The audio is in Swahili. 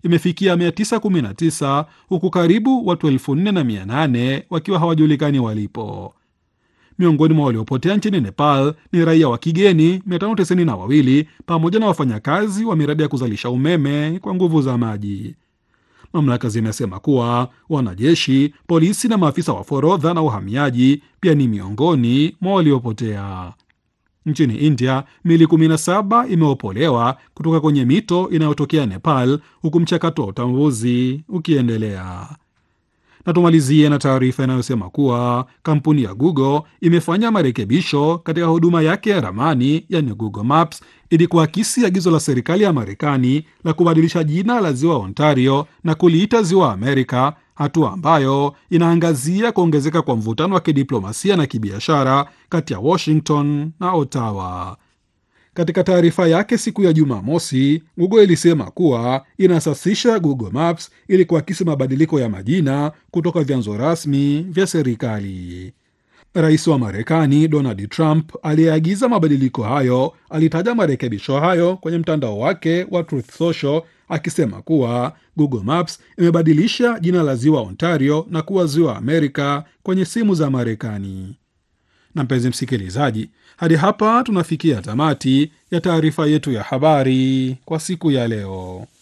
imefikia 919 huku karibu watu 4800 wakiwa hawajulikani walipo. Miongoni mwa waliopotea nchini Nepal ni raia wa kigeni 592 pamoja na wafanyakazi wa miradi ya kuzalisha umeme kwa nguvu za maji. Mamlaka zimesema kuwa wanajeshi, polisi na maafisa wa forodha na uhamiaji pia ni miongoni mwa waliopotea. Nchini India, mili 17 imeopolewa kutoka kwenye mito inayotokea Nepal, huku mchakato wa utambuzi ukiendelea. Na tumalizie na taarifa inayosema kuwa kampuni ya Google imefanya marekebisho katika huduma yake ya ramani, yani Google Maps, ili kuakisi agizo la serikali ya Marekani la kubadilisha jina la ziwa Ontario na kuliita ziwa Amerika, hatua ambayo inaangazia kuongezeka kwa mvutano wa kidiplomasia na kibiashara kati ya Washington na Ottawa. Katika taarifa yake siku ya Jumamosi, Google ilisema kuwa inasasisha Google Maps ili kuakisi mabadiliko ya majina kutoka vyanzo rasmi vya serikali. Rais wa Marekani Donald Trump aliyeagiza mabadiliko hayo alitaja marekebisho hayo kwenye mtandao wake wa Truth Social akisema kuwa Google Maps imebadilisha jina la ziwa Ontario na kuwa ziwa Amerika kwenye simu za Marekani. Na mpenzi msikilizaji, hadi hapa tunafikia tamati ya taarifa yetu ya habari kwa siku ya leo.